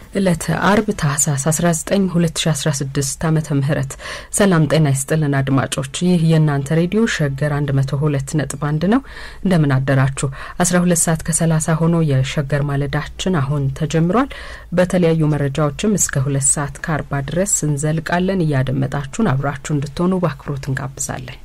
ዕለተ አርብ ታህሳስ 19 2016 ዓመተ ምህረት ሰላም ጤና ይስጥልን አድማጮች። ይህ የእናንተ ሬዲዮ ሸገር 102 ነጥብ አንድ ነው። እንደምን አደራችሁ። 12 ሰዓት ከ30 ሆኖ የሸገር ማለዳችን አሁን ተጀምሯል። በተለያዩ መረጃዎችም እስከ ሁለት ሰዓት ከአርባ ድረስ እንዘልቃለን። እያደመጣችሁን አብራችሁ እንድትሆኑ በአክብሮት እንጋብዛለን።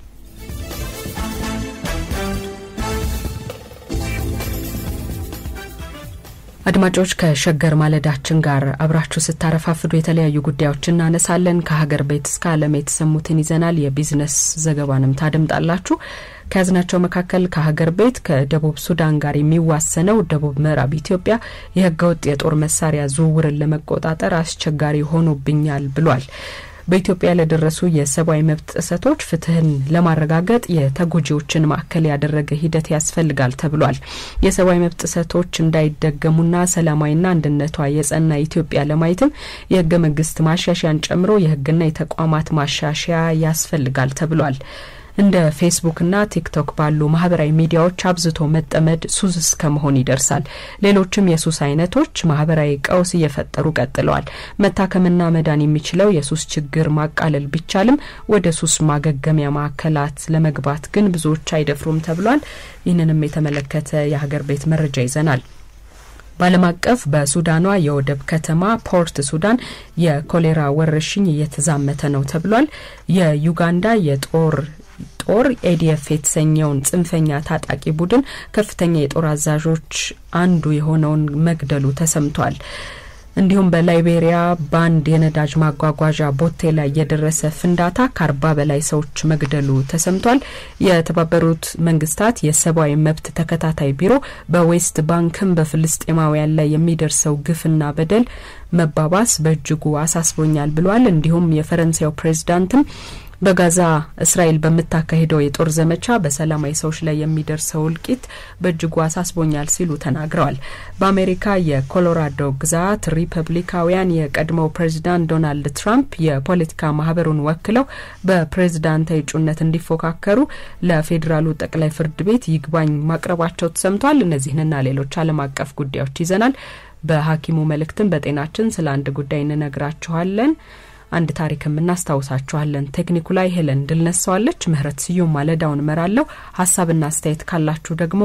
አድማጮች ከሸገር ማለዳችን ጋር አብራችሁ ስታረፋፍዱ የተለያዩ ጉዳዮች እናነሳለን። ከሀገር ቤት እስከ ዓለም የተሰሙትን ይዘናል። የቢዝነስ ዘገባንም ታደምጣላችሁ። ከያዝናቸው መካከል ከሀገር ቤት ከደቡብ ሱዳን ጋር የሚዋሰነው ደቡብ ምዕራብ ኢትዮጵያ የህገወጥ የጦር መሳሪያ ዝውውርን ለመቆጣጠር አስቸጋሪ ሆኖብኛል ብሏል። በኢትዮጵያ ለደረሱ የሰብአዊ መብት ጥሰቶች ፍትህን ለማረጋገጥ የተጎጂዎችን ማዕከል ያደረገ ሂደት ያስፈልጋል ተብሏል። የሰብአዊ መብት ጥሰቶች እንዳይደገሙና ሰላማዊና አንድነቷ የጸና ኢትዮጵያ ለማየትም የህገ መንግስት ማሻሻያን ጨምሮ የህግና የተቋማት ማሻሻያ ያስፈልጋል ተብሏል። እንደ ፌስቡክና ቲክቶክ ባሉ ማህበራዊ ሚዲያዎች አብዝቶ መጠመድ ሱስ እስከ መሆን ይደርሳል። ሌሎችም የሱስ አይነቶች ማህበራዊ ቀውስ እየፈጠሩ ቀጥለዋል። መታከምና መዳን የሚችለው የሱስ ችግር ማቃለል ቢቻልም ወደ ሱስ ማገገሚያ ማዕከላት ለመግባት ግን ብዙዎች አይደፍሩም ተብሏል። ይህንንም የተመለከተ የሀገር ቤት መረጃ ይዘናል። በዓለም አቀፍ በሱዳኗ የወደብ ከተማ ፖርት ሱዳን የኮሌራ ወረርሽኝ እየተዛመተ ነው ተብሏል። የዩጋንዳ የጦር ጦር ኤዲኤፍ የተሰኘውን ጽንፈኛ ታጣቂ ቡድን ከፍተኛ የጦር አዛዦች አንዱ የሆነውን መግደሉ ተሰምቷል። እንዲሁም በላይቤሪያ በአንድ የነዳጅ ማጓጓዣ ቦቴ ላይ የደረሰ ፍንዳታ ከአርባ በላይ ሰዎች መግደሉ ተሰምቷል። የተባበሩት መንግስታት የሰብአዊ መብት ተከታታይ ቢሮ በዌስት ባንክም በፍልስጤማውያን ላይ የሚደርሰው ግፍና በደል መባባስ በእጅጉ አሳስቦኛል ብሏል። እንዲሁም የፈረንሳዩ ፕሬዚዳንትም በጋዛ እስራኤል በምታካሂደው የጦር ዘመቻ በሰላማዊ ሰዎች ላይ የሚደርሰው እልቂት በእጅጉ አሳስቦኛል ሲሉ ተናግረዋል። በአሜሪካ የኮሎራዶ ግዛት ሪፐብሊካውያን የቀድሞው ፕሬዚዳንት ዶናልድ ትራምፕ የፖለቲካ ማህበሩን ወክለው በፕሬዝዳንታዊ እጩነት እንዲፎካከሩ ለፌዴራሉ ጠቅላይ ፍርድ ቤት ይግባኝ ማቅረባቸው ተሰምቷል። እነዚህንና ሌሎች ዓለም አቀፍ ጉዳዮች ይዘናል። በሐኪሙ መልእክትም በጤናችን ስለ አንድ ጉዳይ እንነግራችኋለን። አንድ ታሪክም እናስታውሳችኋለን። ቴክኒኩ ላይ ሄለን ድል ነሳዋለች። ምህረት ስዩም ማለዳውን እመራለሁ። ሀሳብና አስተያየት ካላችሁ ደግሞ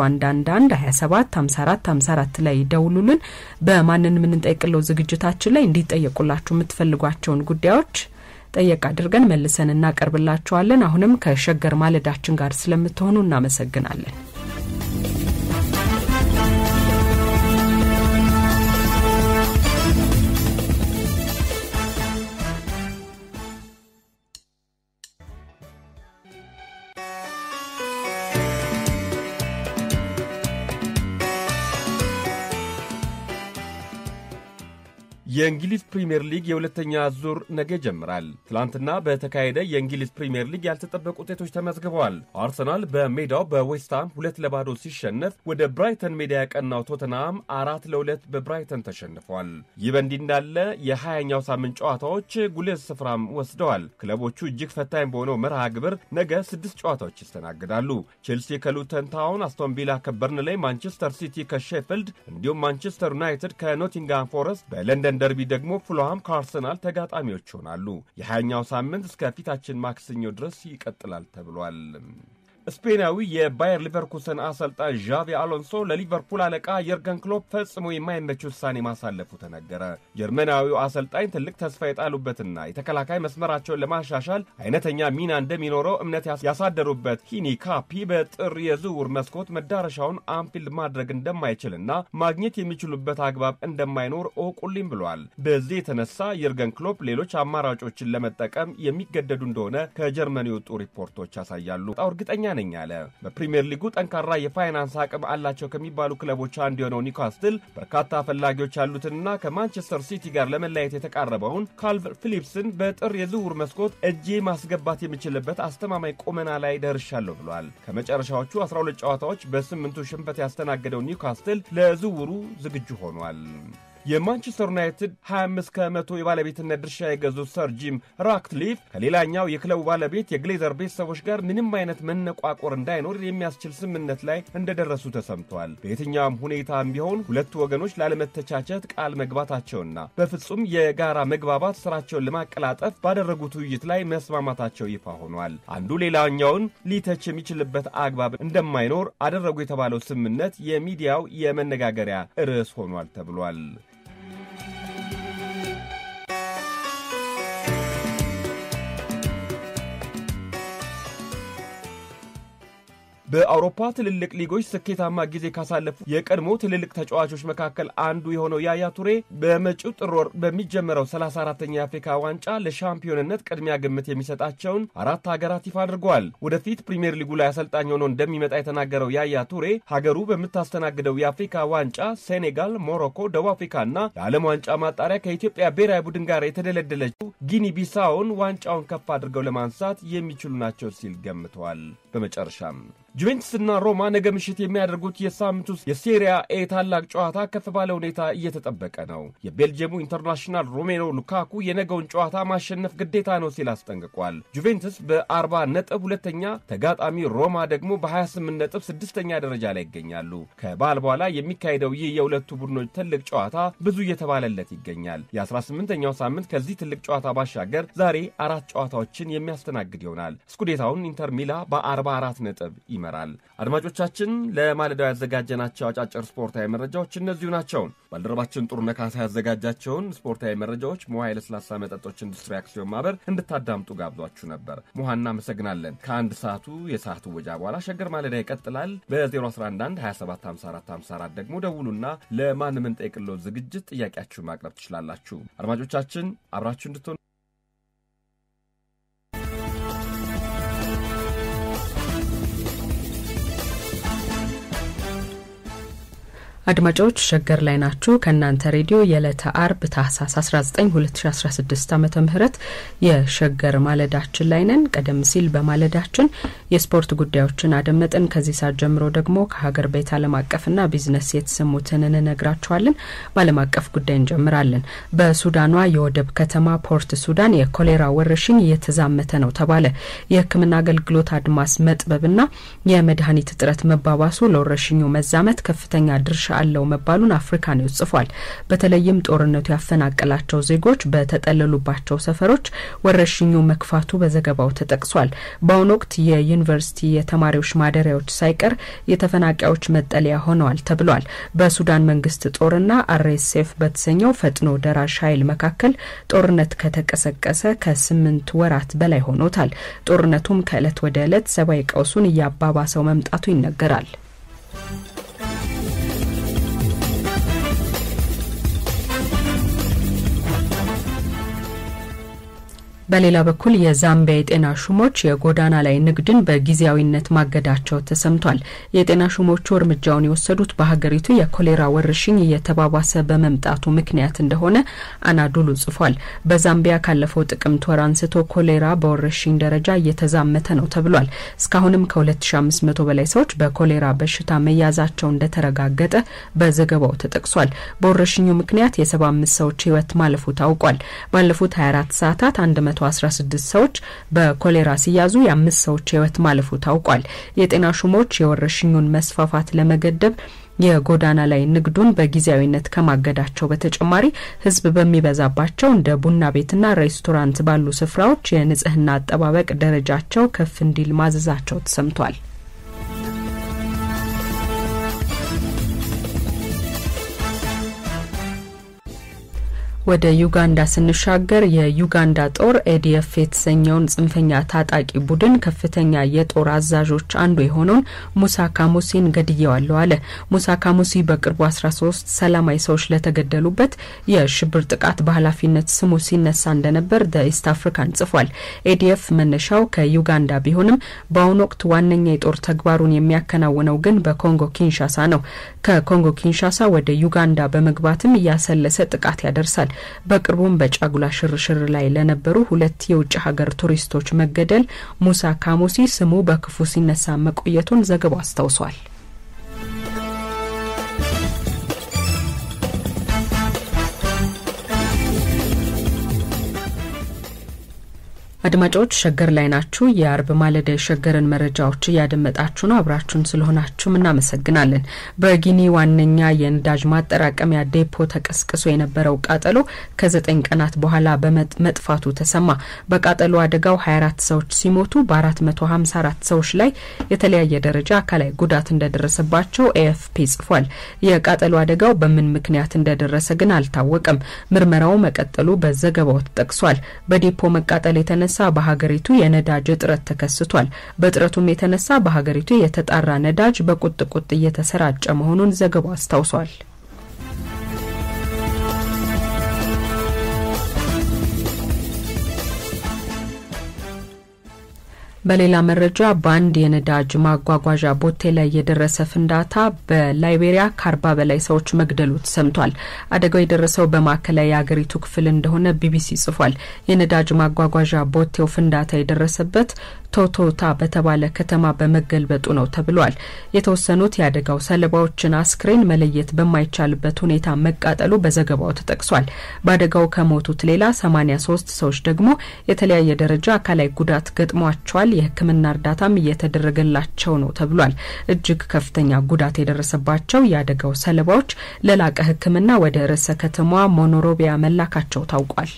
በ0111 27 54 54 ላይ ደውሉልን። በማንን የምንጠይቅለው ዝግጅታችን ላይ እንዲጠየቁላችሁ የምትፈልጓቸውን ጉዳዮች ጠየቅ አድርገን መልሰን እናቀርብላችኋለን። አሁንም ከሸገር ማለዳችን ጋር ስለምትሆኑ እናመሰግናለን። የእንግሊዝ ፕሪምየር ሊግ የሁለተኛ ዙር ነገ ይጀምራል። ትላንትና በተካሄደ የእንግሊዝ ፕሪምየር ሊግ ያልተጠበቁ ውጤቶች ተመዝግበዋል። አርሰናል በሜዳው በዌስትሃም ሁለት ለባዶ ሲሸነፍ ወደ ብራይተን ሜዳ ያቀናው ቶተንሃም አራት ለሁለት በብራይተን ተሸንፏል። ይህ በእንዲህ እንዳለ የሀያኛው ሳምንት ጨዋታዎች ጉልህ ስፍራም ወስደዋል። ክለቦቹ እጅግ ፈታኝ በሆነው መርሃ ግብር ነገ ስድስት ጨዋታዎች ይስተናግዳሉ። ቼልሲ ከሉተን ታውን፣ አስቶን ቪላ ከበርንሌይ፣ ማንቸስተር ሲቲ ከሼፊልድ እንዲሁም ማንቸስተር ዩናይትድ ከኖቲንጋም ፎረስት በለንደን ደርቢ ደግሞ ፉልሃም ከአርሰናል ተጋጣሚዎች ይሆናሉ። የሀያኛው ሳምንት እስከ ፊታችን ማክሰኞ ድረስ ይቀጥላል ተብሏል። ስፔናዊ የባየር ሊቨርኩሰን አሰልጣኝ ዣቪ አሎንሶ ለሊቨርፑል አለቃ የርገን ክሎፕ ፈጽሞ የማይመች ውሳኔ ማሳለፉ ተነገረ። ጀርመናዊው አሰልጣኝ ትልቅ ተስፋ የጣሉበትና የተከላካይ መስመራቸውን ለማሻሻል አይነተኛ ሚና እንደሚኖረው እምነት ያሳደሩበት ሂኒ ካፒ በጥር የዝውውር መስኮት መዳረሻውን አንፊልድ ማድረግ እንደማይችልና ማግኘት የሚችሉበት አግባብ እንደማይኖር እወቁልኝ ብሏል። በዚህ የተነሳ የርገን ክሎፕ ሌሎች አማራጮችን ለመጠቀም የሚገደዱ እንደሆነ ከጀርመን የወጡ ሪፖርቶች ያሳያሉ። እርግጠኛ ነኝ አለ። በፕሪምየር ሊጉ ጠንካራ የፋይናንስ አቅም አላቸው ከሚባሉ ክለቦች አንዱ የሆነው ኒውካስትል በርካታ ፈላጊዎች ያሉትንና ከማንቸስተር ሲቲ ጋር ለመለያየት የተቃረበውን ካልቭ ፊሊፕስን በጥር የዝውውር መስኮት እጄ ማስገባት የሚችልበት አስተማማኝ ቁመና ላይ ደርሻለሁ ብሏል። ከመጨረሻዎቹ 12 ጨዋታዎች በስምንቱ ሽንፈት ያስተናገደው ኒውካስትል ለዝውውሩ ዝግጁ ሆኗል። የማንቸስተር ዩናይትድ 25 ከመቶ የባለቤትነት ድርሻ የገዙት ሰር ጂም ራትክሊፍ ከሌላኛው የክለቡ ባለቤት የግሌዘር ቤተሰቦች ጋር ምንም አይነት መነቋቆር እንዳይኖር የሚያስችል ስምምነት ላይ እንደደረሱ ተሰምቷል። በየትኛውም ሁኔታም ቢሆን ሁለቱ ወገኖች ላለመተቻቸት ቃል መግባታቸውና በፍጹም የጋራ መግባባት ስራቸውን ለማቀላጠፍ ባደረጉት ውይይት ላይ መስማማታቸው ይፋ ሆኗል። አንዱ ሌላኛውን ሊተች የሚችልበት አግባብ እንደማይኖር አደረጉ የተባለው ስምምነት የሚዲያው የመነጋገሪያ ርዕስ ሆኗል ተብሏል። በአውሮፓ ትልልቅ ሊጎች ስኬታማ ጊዜ ካሳለፉ የቀድሞ ትልልቅ ተጫዋቾች መካከል አንዱ የሆነው ያያ ቱሬ በመጪው ጥር ወር በሚጀመረው 34ተኛ የአፍሪካ ዋንጫ ለሻምፒዮንነት ቅድሚያ ግምት የሚሰጣቸውን አራት ሀገራት ይፋ አድርገዋል። ወደፊት ፕሪምየር ሊጉ ላይ አሰልጣኝ ሆኖ እንደሚመጣ የተናገረው ያያ ቱሬ ሀገሩ በምታስተናግደው የአፍሪካ ዋንጫ ሴኔጋል፣ ሞሮኮ፣ ደቡብ አፍሪካና የዓለም ዋንጫ ማጣሪያ ከኢትዮጵያ ብሔራዊ ቡድን ጋር የተደለደለችው ጊኒ ቢሳውን ዋንጫውን ከፍ አድርገው ለማንሳት የሚችሉ ናቸው ሲል ገምተዋል። በመጨረሻም ጁቬንቱስና ሮማ ነገ ምሽት የሚያደርጉት የሳምንቱ የሴሪያ ኤ ታላቅ ጨዋታ ከፍ ባለ ሁኔታ እየተጠበቀ ነው። የቤልጅየሙ ኢንተርናሽናል ሮሜሎ ሉካኩ የነገውን ጨዋታ ማሸነፍ ግዴታ ነው ሲል አስጠንቅቋል። ጁቬንቱስ በ40 ነጥብ ሁለተኛ፣ ተጋጣሚ ሮማ ደግሞ በ28 ነጥብ ስድስተኛ ደረጃ ላይ ይገኛሉ። ከበዓል በኋላ የሚካሄደው ይህ የሁለቱ ቡድኖች ትልቅ ጨዋታ ብዙ እየተባለለት ይገኛል። የ18ኛው ሳምንት ከዚህ ትልቅ ጨዋታ ባሻገር ዛሬ አራት ጨዋታዎችን የሚያስተናግድ ይሆናል። ስኩዴታውን ኢንተር ሚላ በ44 ነጥብ ይመራል። አድማጮቻችን ለማለዳው ያዘጋጀናቸው አጫጭር ስፖርታዊ መረጃዎች እነዚሁ ናቸው። ባልደረባችን ጥሩ ነካሳ ያዘጋጃቸውን ስፖርታዊ መረጃዎች ሙሃ የለስላሳ መጠጦች ኢንዱስትሪ አክሲዮን ማህበር እንድታዳምጡ ጋብዟችሁ ነበር። ሙሃ እናመሰግናለን። ከአንድ ሰዓቱ የሰዓቱ ወጃ በኋላ ሸገር ማለዳ ይቀጥላል። በ0111 275454 ደግሞ ደውሉና ለማንም እንጠይቅለው ዝግጅት ጥያቄያችሁን ማቅረብ ትችላላችሁ። አድማጮቻችን አብራችሁ እንድትሆኑ አድማጮች ሸገር ላይ ናችሁ። ከእናንተ ሬዲዮ የዕለተ አርብ ታህሳስ 19 2016 ዓመተ ምህረት የሸገር ማለዳችን ላይ ነን። ቀደም ሲል በማለዳችን የስፖርት ጉዳዮችን አደመጥን። ከዚህ ሰዓት ጀምሮ ደግሞ ከሀገር ቤት ዓለም አቀፍና ቢዝነስ የተሰሙትን እንነግራችኋለን። በዓለም አቀፍ ጉዳይ እንጀምራለን። በሱዳኗ የወደብ ከተማ ፖርት ሱዳን የኮሌራ ወረርሽኝ እየተዛመተ ነው ተባለ። የሕክምና አገልግሎት አድማስ መጥበብና የመድኃኒት እጥረት መባባሱ ለወረርሽኙ መዛመት ከፍተኛ ድርሻ አለው መባሉን አፍሪካ ኒውስ ጽፏል። በተለይም ጦርነቱ ያፈናቀላቸው ዜጎች በተጠለሉባቸው ሰፈሮች ወረርሽኙ መክፋቱ በዘገባው ተጠቅሷል። በአሁኑ ወቅት የዩኒቨርሲቲ የተማሪዎች ማደሪያዎች ሳይቀር የተፈናቃዮች መጠለያ ሆነዋል ተብሏል። በሱዳን መንግስት ጦርና አርኤስኤፍ በተሰኘው ፈጥኖ ደራሽ ኃይል መካከል ጦርነት ከተቀሰቀሰ ከስምንት ወራት በላይ ሆኖታል። ጦርነቱም ከእለት ወደ ዕለት ሰብአዊ ቀውሱን እያባባሰው መምጣቱ ይነገራል። በሌላ በኩል የዛምቢያ የጤና ሹሞች የጎዳና ላይ ንግድን በጊዜያዊነት ማገዳቸው ተሰምቷል። የጤና ሹሞቹ እርምጃውን የወሰዱት በሀገሪቱ የኮሌራ ወረርሽኝ እየተባባሰ በመምጣቱ ምክንያት እንደሆነ አናዱሉ ጽፏል። በዛምቢያ ካለፈው ጥቅምት ወር አንስቶ ኮሌራ በወረርሽኝ ደረጃ እየተዛመተ ነው ተብሏል። እስካሁንም ከ2500 በላይ ሰዎች በኮሌራ በሽታ መያዛቸው እንደተረጋገጠ በዘገባው ተጠቅሷል። በወረርሽኙ ምክንያት የ75 ሰዎች ሕይወት ማለፉ ታውቋል። ባለፉት 24 ሰዓታት 116 ሰዎች በኮሌራ ሲያዙ የአምስት ሰዎች ህይወት ማለፉ ታውቋል። የጤና ሹሞች የወረርሽኙን መስፋፋት ለመገደብ የጎዳና ላይ ንግዱን በጊዜያዊነት ከማገዳቸው በተጨማሪ ህዝብ በሚበዛባቸው እንደ ቡና ቤትና ሬስቶራንት ባሉ ስፍራዎች የንጽህና አጠባበቅ ደረጃቸው ከፍ እንዲል ማዘዛቸው ተሰምቷል። ወደ ዩጋንዳ ስንሻገር የዩጋንዳ ጦር ኤዲኤፍ የተሰኘውን ጽንፈኛ ታጣቂ ቡድን ከፍተኛ የጦር አዛዦች አንዱ የሆነውን ሙሳ ካሙሲን ገድየዋለሁ አለ። ሙሳ ካሙሲ በቅርቡ 13 ሰላማዊ ሰዎች ለተገደሉበት የሽብር ጥቃት በኃላፊነት ስሙ ሲነሳ እንደነበር ደ ኢስት አፍሪካን ጽፏል። ኤዲኤፍ መነሻው ከዩጋንዳ ቢሆንም በአሁኑ ወቅት ዋነኛ የጦር ተግባሩን የሚያከናውነው ግን በኮንጎ ኪንሻሳ ነው። ከኮንጎ ኪንሻሳ ወደ ዩጋንዳ በመግባትም እያሰለሰ ጥቃት ያደርሳል። በቅርቡም በጫጉላ ሽርሽር ላይ ለነበሩ ሁለት የውጭ ሀገር ቱሪስቶች መገደል ሙሳ ካሙሲ ስሙ በክፉ ሲነሳ መቆየቱን ዘገባው አስታውሷል። አድማጮች ሸገር ላይ ናችሁ። የአርብ ማለዳ የሸገርን መረጃዎች እያደመጣችሁ ነው። አብራችሁን ስለሆናችሁም እናመሰግናለን። በጊኒ ዋነኛ የነዳጅ ማጠራቀሚያ ዴፖ ተቀስቅሶ የነበረው ቃጠሎ ከዘጠኝ ቀናት በኋላ በመጥፋቱ ተሰማ። በቃጠሎ አደጋው 24 ሰዎች ሲሞቱ በ454 ሰዎች ላይ የተለያየ ደረጃ አካላዊ ጉዳት እንደደረሰባቸው ኤኤፍፒ ጽፏል። የቃጠሎ አደጋው በምን ምክንያት እንደደረሰ ግን አልታወቀም። ምርመራው መቀጠሉ በዘገባው ተጠቅሷል። በዴፖ መቃጠል የተነሳ በሀገሪቱ የነዳጅ እጥረት ተከስቷል። በእጥረቱም የተነሳ በሀገሪቱ የተጣራ ነዳጅ በቁጥቁጥ እየተሰራጨ መሆኑን ዘገባው አስታውሷል። በሌላ መረጃ በአንድ የነዳጅ ማጓጓዣ ቦቴ ላይ የደረሰ ፍንዳታ በላይቤሪያ ከአርባ በላይ ሰዎች መግደሉ ተሰምቷል። አደጋው የደረሰው በማዕከላዊ የአገሪቱ ክፍል እንደሆነ ቢቢሲ ጽፏል። የነዳጅ ማጓጓዣ ቦቴው ፍንዳታ የደረሰበት ቶቶታ በተባለ ከተማ በመገልበጡ ነው ተብሏል። የተወሰኑት የአደጋው ሰለባዎችን አስክሬን መለየት በማይቻልበት ሁኔታ መቃጠሉ በዘገባው ተጠቅሷል። በአደጋው ከሞቱት ሌላ 83 ሰዎች ደግሞ የተለያየ ደረጃ አካላዊ ጉዳት ገጥሟቸዋል። የሕክምና እርዳታም እየተደረገላቸው ነው ተብሏል። እጅግ ከፍተኛ ጉዳት የደረሰባቸው የአደጋው ሰለባዎች ለላቀ ሕክምና ወደ ርዕሰ ከተማዋ ሞኖሮቢያ መላካቸው ታውቋል።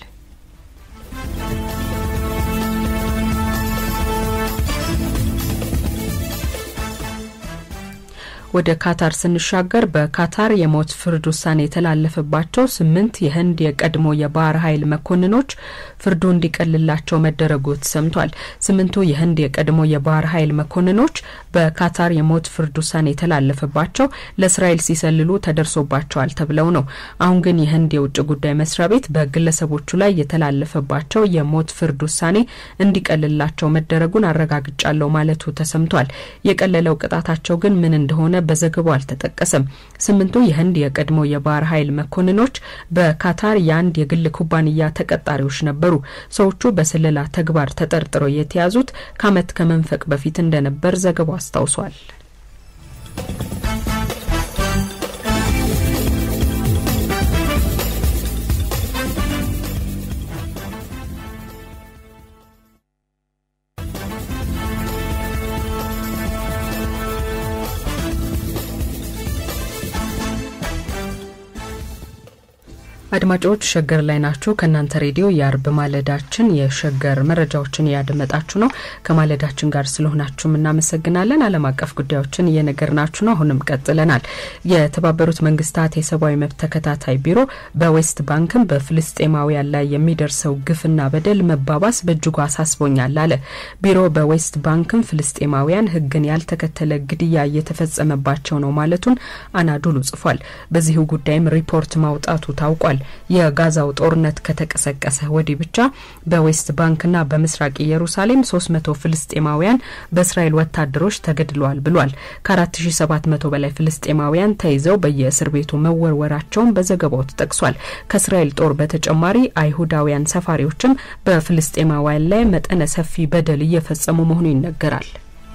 ወደ ካታር ስንሻገር በካታር የሞት ፍርድ ውሳኔ የተላለፈባቸው ስምንት የህንድ የቀድሞ የባህር ኃይል መኮንኖች ፍርዱ እንዲቀልላቸው መደረጉ ተሰምቷል። ስምንቱ የህንድ የቀድሞ የባህር ኃይል መኮንኖች በካታር የሞት ፍርድ ውሳኔ የተላለፈባቸው ለእስራኤል ሲሰልሉ ተደርሶባቸዋል ተብለው ነው። አሁን ግን የህንድ የውጭ ጉዳይ መስሪያ ቤት በግለሰቦቹ ላይ የተላለፈባቸው የሞት ፍርድ ውሳኔ እንዲቀልላቸው መደረጉን አረጋግጫለሁ ማለቱ ተሰምቷል። የቀለለው ቅጣታቸው ግን ምን እንደሆነ በዘገባው አልተጠቀሰም። ስምንቱ የህንድ የቀድሞ የባህር ኃይል መኮንኖች በካታር የአንድ የግል ኩባንያ ተቀጣሪዎች ነበሩ። ሰዎቹ በስለላ ተግባር ተጠርጥረው የተያዙት ከዓመት ከመንፈቅ በፊት እንደነበር ዘገባው አስታውሷል። አድማጮች ሸገር ላይ ናችሁ። ከእናንተ ሬዲዮ የአርብ ማለዳችን የሸገር መረጃዎችን እያደመጣችሁ ነው። ከማለዳችን ጋር ስለሆናችሁም እናመሰግናለን። ዓለም አቀፍ ጉዳዮችን እየነገርናችሁ ነው። አሁንም ቀጥለናል። የተባበሩት መንግስታት የሰብአዊ መብት ተከታታይ ቢሮ በዌስት ባንክም በፍልስጤማውያን ላይ የሚደርሰው ግፍና በደል መባባስ በእጅጉ አሳስቦኛል አለ። ቢሮ በዌስት ባንክም ፍልስጤማውያን ሕግን ያልተከተለ ግድያ እየተፈጸመባቸው ነው ማለቱን አናዱሉ ጽፏል። በዚሁ ጉዳይም ሪፖርት ማውጣቱ ታውቋል። የጋዛው ጦርነት ከተቀሰቀሰ ወዲህ ብቻ በዌስት ባንክና በምስራቅ ኢየሩሳሌም 300 ፍልስጤማውያን በእስራኤል ወታደሮች ተገድለዋል ብሏል። ከ4700 በላይ ፍልስጤማውያን ተይዘው በየእስር ቤቱ መወርወራቸውን በዘገባው ተጠቅሷል። ከእስራኤል ጦር በተጨማሪ አይሁዳውያን ሰፋሪዎችም በፍልስጤማውያን ላይ መጠነ ሰፊ በደል እየፈጸሙ መሆኑ ይነገራል።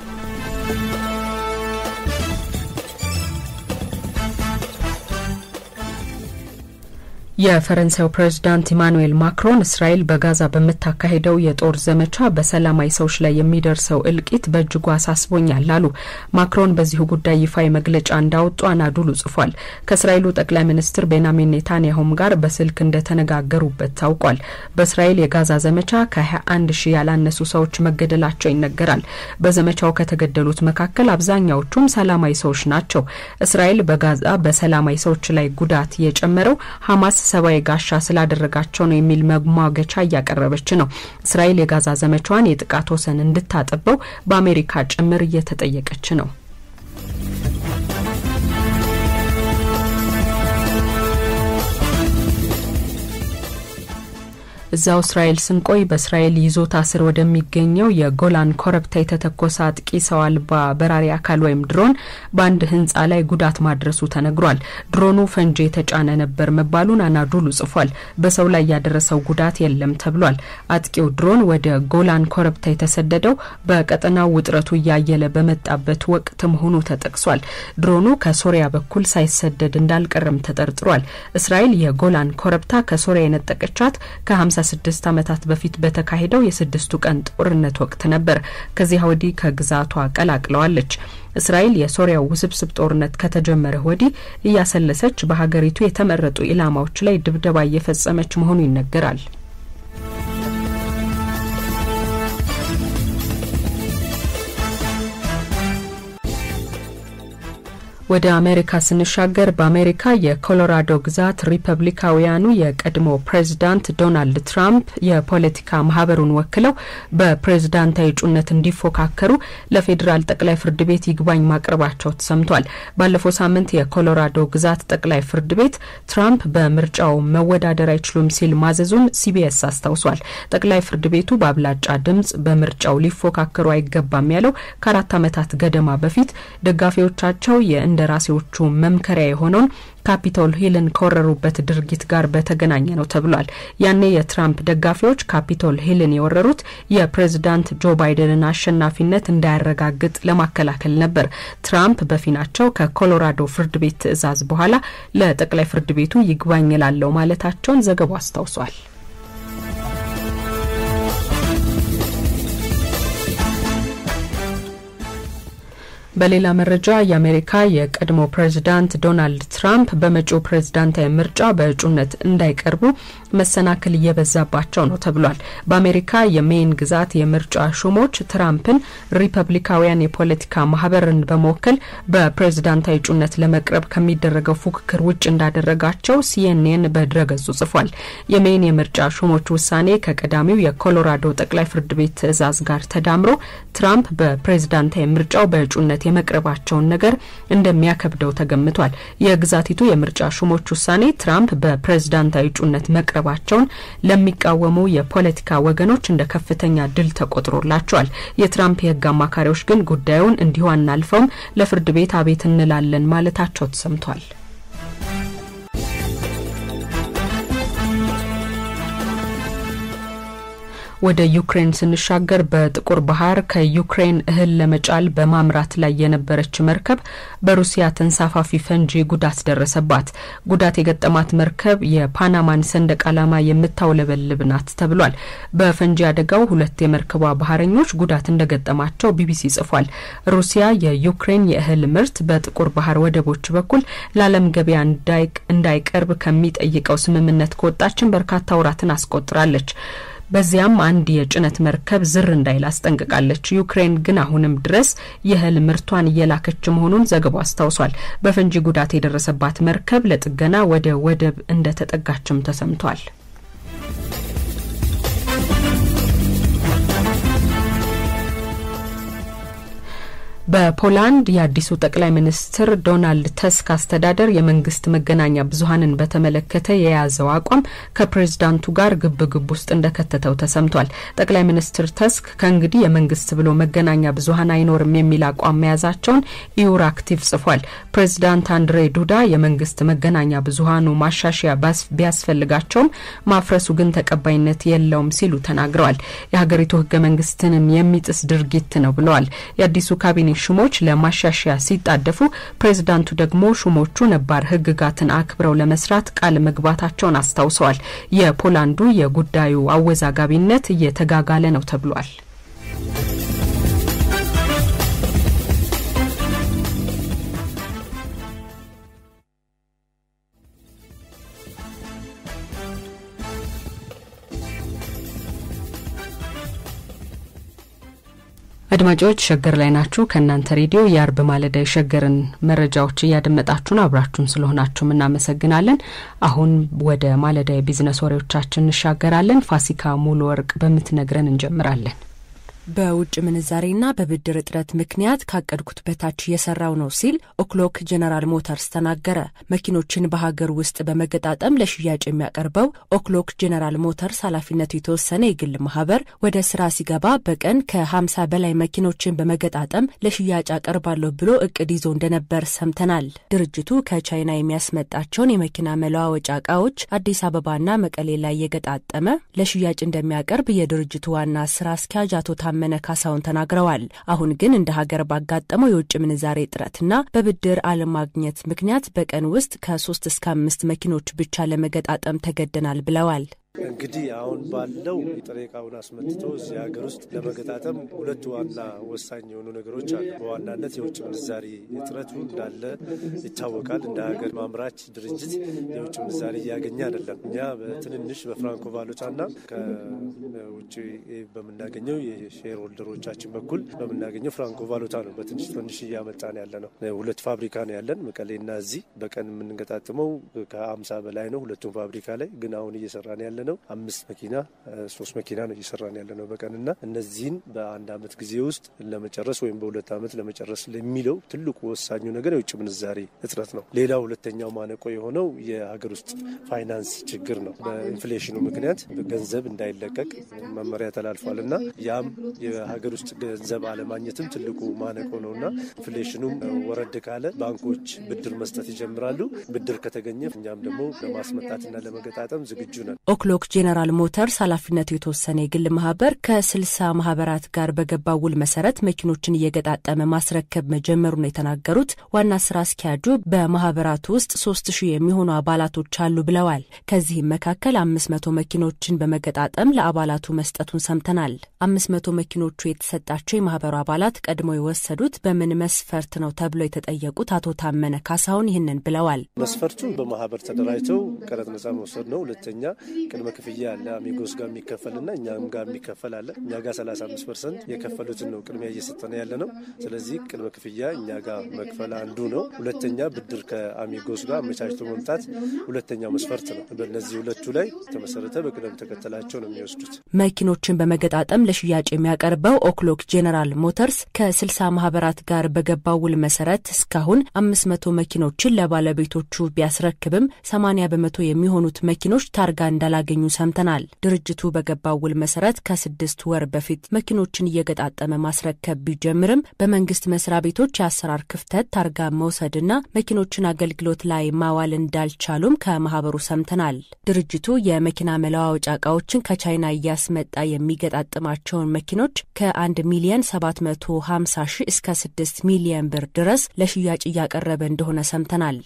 የፈረንሳዩ ፕሬዝዳንት ኢማኑኤል ማክሮን እስራኤል በጋዛ በምታካሄደው የጦር ዘመቻ በሰላማዊ ሰዎች ላይ የሚደርሰው እልቂት በእጅጉ አሳስቦኛል አሉ። ማክሮን በዚሁ ጉዳይ ይፋዊ መግለጫ እንዳወጡ አናዱሉ ጽፏል። ከእስራኤሉ ጠቅላይ ሚኒስትር ቤንያሚን ኔታንያሁም ጋር በስልክ እንደተነጋገሩበት ታውቋል። በእስራኤል የጋዛ ዘመቻ ከ21 ሺህ ያላነሱ ሰዎች መገደላቸው ይነገራል። በዘመቻው ከተገደሉት መካከል አብዛኛዎቹም ሰላማዊ ሰዎች ናቸው። እስራኤል በጋዛ በሰላማዊ ሰዎች ላይ ጉዳት የጨመረው ሀማስ ሰብአዊ ጋሻ ስላደረጋቸው ነው የሚል መሟገቻ እያቀረበች ነው። እስራኤል የጋዛ ዘመቻዋን የጥቃት ወሰን እንድታጠበው በአሜሪካ ጭምር እየተጠየቀች ነው። እዛው እስራኤል ስንቆይ በእስራኤል ይዞታ ስር ወደሚገኘው የጎላን ኮረብታ የተተኮሰ አጥቂ ሰው አልባ በራሪ አካል ወይም ድሮን በአንድ ሕንጻ ላይ ጉዳት ማድረሱ ተነግሯል። ድሮኑ ፈንጂ የተጫነ ነበር መባሉን አናዱሉ ጽፏል። በሰው ላይ ያደረሰው ጉዳት የለም ተብሏል። አጥቂው ድሮን ወደ ጎላን ኮረብታ የተሰደደው በቀጠናው ውጥረቱ እያየለ በመጣበት ወቅት መሆኑ ተጠቅሷል። ድሮኑ ከሶሪያ በኩል ሳይሰደድ እንዳልቀረም ተጠርጥሯል። እስራኤል የጎላን ኮረብታ ከሶሪያ የነጠቀቻት ከ ከ16 ዓመታት በፊት በተካሄደው የስድስቱ ቀን ጦርነት ወቅት ነበር። ከዚያ ወዲህ ከግዛቷ ቀላቅለዋለች። እስራኤል የሶሪያው ውስብስብ ጦርነት ከተጀመረ ወዲህ እያሰለሰች በሀገሪቱ የተመረጡ ኢላማዎች ላይ ድብደባ እየፈጸመች መሆኑ ይነገራል። ወደ አሜሪካ ስንሻገር በአሜሪካ የኮሎራዶ ግዛት ሪፐብሊካውያኑ የቀድሞ ፕሬዚዳንት ዶናልድ ትራምፕ የፖለቲካ ማህበሩን ወክለው በፕሬዝዳንታዊ እጩነት እንዲፎካከሩ ለፌዴራል ጠቅላይ ፍርድ ቤት ይግባኝ ማቅረባቸው ተሰምቷል። ባለፈው ሳምንት የኮሎራዶ ግዛት ጠቅላይ ፍርድ ቤት ትራምፕ በምርጫው መወዳደር አይችሉም ሲል ማዘዙን ሲቢኤስ አስታውሷል። ጠቅላይ ፍርድ ቤቱ በአብላጫ ድምጽ በምርጫው ሊፎካከሩ አይገባም ያለው ከአራት ዓመታት ገደማ በፊት ደጋፊዎቻቸው እንደራሴዎቹ መምከሪያ የሆነውን ካፒቶል ሂልን ከወረሩበት ድርጊት ጋር በተገናኘ ነው ተብሏል። ያኔ የትራምፕ ደጋፊዎች ካፒቶል ሂልን የወረሩት የፕሬዝዳንት ጆ ባይደንን አሸናፊነት እንዳያረጋግጥ ለማከላከል ነበር። ትራምፕ በፊናቸው ከኮሎራዶ ፍርድ ቤት ትዕዛዝ በኋላ ለጠቅላይ ፍርድ ቤቱ ይግባኝ ላለው ማለታቸውን ዘገባው አስታውሷል። በሌላ መረጃ የአሜሪካ የቀድሞ ፕሬዚዳንት ዶናልድ ትራምፕ በመጪው ፕሬዝዳንታዊ ምርጫ በእጩነት እንዳይቀርቡ መሰናክል እየበዛባቸው ነው ተብሏል። በአሜሪካ የሜይን ግዛት የምርጫ ሹሞች ትራምፕን ሪፐብሊካውያን የፖለቲካ ማህበርን በመወከል በፕሬዝዳንታዊ እጩነት ለመቅረብ ከሚደረገው ፉክክር ውጭ እንዳደረጋቸው ሲኤንኤን በድረገጹ ጽፏል። የሜይን የምርጫ ሹሞች ውሳኔ ከቀዳሚው የኮሎራዶ ጠቅላይ ፍርድ ቤት ትዕዛዝ ጋር ተዳምሮ ትራምፕ በፕሬዝዳንታዊ ምርጫው በእጩነት የመቅረባቸውን ነገር እንደሚያከብደው ተገምቷል። የግዛቲቱ የምርጫ ሹሞች ውሳኔ ትራምፕ በፕሬዝዳንታዊ እጩነት መቅረባቸውን ለሚቃወሙ የፖለቲካ ወገኖች እንደ ከፍተኛ ድል ተቆጥሮላቸዋል። የትራምፕ የሕግ አማካሪዎች ግን ጉዳዩን እንዲሁ አናልፈውም፣ ለፍርድ ቤት አቤት እንላለን ማለታቸው ተሰምቷል። ወደ ዩክሬን ስንሻገር በጥቁር ባህር ከዩክሬን እህል ለመጫል በማምራት ላይ የነበረች መርከብ በሩሲያ ተንሳፋፊ ፈንጂ ጉዳት ደረሰባት። ጉዳት የገጠማት መርከብ የፓናማን ሰንደቅ ዓላማ የምታውለበልብ ናት ተብሏል። በፈንጂ አደጋው ሁለት የመርከቧ ባህረኞች ጉዳት እንደገጠማቸው ቢቢሲ ጽፏል። ሩሲያ የዩክሬን የእህል ምርት በጥቁር ባህር ወደቦች በኩል ለዓለም ገበያ እንዳይቀርብ ከሚጠይቀው ስምምነት ከወጣችን በርካታ ወራትን አስቆጥራለች። በዚያም አንድ የጭነት መርከብ ዝር እንዳይል አስጠንቅቃለች። ዩክሬን ግን አሁንም ድረስ የእህል ምርቷን እየላከች መሆኑን ዘገባው አስታውሷል። በፈንጂ ጉዳት የደረሰባት መርከብ ለጥገና ወደ ወደብ እንደተጠጋችም ተሰምቷል። በፖላንድ የአዲሱ ጠቅላይ ሚኒስትር ዶናልድ ተስክ አስተዳደር የመንግስት መገናኛ ብዙኃንን በተመለከተ የያዘው አቋም ከፕሬዝዳንቱ ጋር ግብ ግብ ውስጥ እንደከተተው ተሰምቷል። ጠቅላይ ሚኒስትር ተስክ ከእንግዲህ የመንግስት ብሎ መገናኛ ብዙኃን አይኖርም የሚል አቋም መያዛቸውን ኢዩር አክቲቭ ጽፏል። ፕሬዝዳንት አንድሬ ዱዳ የመንግስት መገናኛ ብዙኃኑ ማሻሻያ ቢያስፈልጋቸውም ማፍረሱ ግን ተቀባይነት የለውም ሲሉ ተናግረዋል። የሀገሪቱ ህገ መንግስትንም የሚጥስ ድርጊት ነው ብለዋል። የአዲሱ ካቢኔ ሹሞች ለማሻሻያ ሲጣደፉ ፕሬዝዳንቱ ደግሞ ሹሞቹ ነባር ህግጋትን አክብረው ለመስራት ቃል መግባታቸውን አስታውሰዋል። የፖላንዱ የጉዳዩ አወዛጋቢነት እየተጋጋለ ነው ተብሏል። አድማጮች ሸገር ላይ ናችሁ። ከእናንተ ሬዲዮ የአርብ ማለዳ የሸገርን መረጃዎች እያደመጣችሁ ነው። አብራችሁን ስለሆናችሁም እናመሰግናለን። አሁን ወደ ማለዳ የቢዝነስ ወሬዎቻችን እንሻገራለን። ፋሲካ ሙሉ ወርቅ በምትነግረን እንጀምራለን። በውጭ ምንዛሬና በብድር እጥረት ምክንያት ካቀድኩት በታች እየሰራው ነው ሲል ኦክሎክ ጀነራል ሞተርስ ተናገረ። መኪኖችን በሀገር ውስጥ በመገጣጠም ለሽያጭ የሚያቀርበው ኦክሎክ ጀነራል ሞተርስ ኃላፊነቱ የተወሰነ የግል ማህበር ወደ ስራ ሲገባ በቀን ከ50 በላይ መኪኖችን በመገጣጠም ለሽያጭ አቀርባለሁ ብሎ እቅድ ይዞ እንደነበር ሰምተናል። ድርጅቱ ከቻይና የሚያስመጣቸውን የመኪና መለዋወጫ እቃዎች አዲስ አበባና መቀሌ ላይ የገጣጠመ ለሽያጭ እንደሚያቀርብ የድርጅቱ ዋና ስራ አስኪያጅ አቶ መነ ካሳውን ተናግረዋል። አሁን ግን እንደ ሀገር ባጋጠመው የውጭ ምንዛሬ እጥረትና በብድር አለማግኘት ምክንያት በቀን ውስጥ ከሶስት እስከ አምስት መኪኖች ብቻ ለመገጣጠም ተገደናል ብለዋል። እንግዲህ አሁን ባለው ጥሬ ዕቃውን አስመጥቶ እዚህ ሀገር ውስጥ ለመገጣጠም ሁለቱ ዋና ወሳኝ የሆኑ ነገሮች አሉ። በዋናነት የውጭ ምንዛሪ እጥረቱ እንዳለ ይታወቃል። እንደ ሀገር ማምራች ድርጅት የውጭ ምንዛሪ እያገኘ አይደለም። እኛ በትንንሽ በፍራንኮ ቫሉታና ከውጭ በምናገኘው የሼር ሆልደሮቻችን በኩል በምናገኘው ፍራንኮ ቫሉታ ነው በትንሽ ትንሽ እያመጣን ያለ ነው። ሁለት ፋብሪካ ነው ያለን መቀሌና እዚህ በቀን የምንገጣጥመው ከአምሳ በላይ ነው ሁለቱም ፋብሪካ ላይ ግን አሁን እየሰራን ያለ ነው አምስት መኪና ሶስት መኪና ነው እየሰራን ያለ ነው በቀንና እነዚህን በአንድ አመት ጊዜ ውስጥ ለመጨረስ ወይም በሁለት አመት ለመጨረስ ለሚለው ትልቁ ወሳኙ ነገር የውጭ ምንዛሬ እጥረት ነው። ሌላው ሁለተኛው ማነቆ የሆነው የሀገር ውስጥ ፋይናንስ ችግር ነው። በኢንፍሌሽኑ ምክንያት ገንዘብ እንዳይለቀቅ መመሪያ ተላልፏል እና ያም የሀገር ውስጥ ገንዘብ አለማግኘትም ትልቁ ማነቆ ነው እና ኢንፍሌሽኑም ወረድ ካለ ባንኮች ብድር መስጠት ይጀምራሉ። ብድር ከተገኘ እኛም ደግሞ ለማስመጣትና ለመገጣጠም ዝግጁ ነን። ኦክሎክ ጄኔራል ሞተርስ ኃላፊነቱ የተወሰነ የግል ማህበር ከስልሳ ማህበራት ጋር በገባው ውል መሰረት መኪኖችን እየገጣጠመ ማስረከብ መጀመሩን የተናገሩት ዋና ስራ አስኪያጁ በማህበራቱ ውስጥ ሶስት ሺህ የሚሆኑ አባላቶች አሉ ብለዋል። ከዚህም መካከል አምስት መቶ መኪኖችን በመገጣጠም ለአባላቱ መስጠቱን ሰምተናል። አምስት መቶ መኪኖቹ የተሰጣቸው የማህበሩ አባላት ቀድሞ የወሰዱት በምን መስፈርት ነው ተብሎ የተጠየቁት አቶ ታመነ ካሳሁን ይህንን ብለዋል። መስፈርቱ በማህበር ተደራጅተው ቀረጥ ነጻ መውሰድ ነው። ሁለተኛ ቅድመ ክፍያ አለ። አሚጎስ ጋር የሚከፈልና እኛም ጋር የሚከፈል አለ። እኛ ጋር 35 ፐርሰንት የከፈሉትን ነው ቅድሚያ እየሰጠነ ያለ ነው። ስለዚህ ቅድመ ክፍያ እኛ ጋር መክፈል አንዱ ነው። ሁለተኛ ብድር ከአሚጎስ ጋር አመቻችቶ መምጣት ሁለተኛው መስፈርት ነው። በእነዚህ ሁለቱ ላይ ተመሰረተ በቅደም ተከተላቸው ነው የሚወስዱት። መኪኖችን በመገጣጠም ለሽያጭ የሚያቀርበው ኦክሎክ ጄኔራል ሞተርስ ከስልሳ ማህበራት ጋር በገባው ውል መሰረት እስካሁን አምስት መቶ መኪኖችን ለባለቤቶቹ ቢያስረክብም ሰማኒያ በመቶ የሚሆኑት መኪኖች ታርጋ እንዳላገኙ ሰምተናል። ድርጅቱ በገባው ውል መሰረት ከስድስት ወር በፊት መኪኖችን እየገጣጠመ ማስረከብ ቢጀምርም በመንግስት መስሪያ ቤቶች የአሰራር ክፍተት ታርጋ መውሰድና መኪኖችን አገልግሎት ላይ ማዋል እንዳልቻሉም ከማህበሩ ሰምተናል። ድርጅቱ የመኪና መለዋወጫ እቃዎችን ከቻይና እያስመጣ የሚገጣጥማቸውን መኪኖች ከ1 ሚሊየን 750 ሺህ እስከ 6 ሚሊየን ብር ድረስ ለሽያጭ እያቀረበ እንደሆነ ሰምተናል።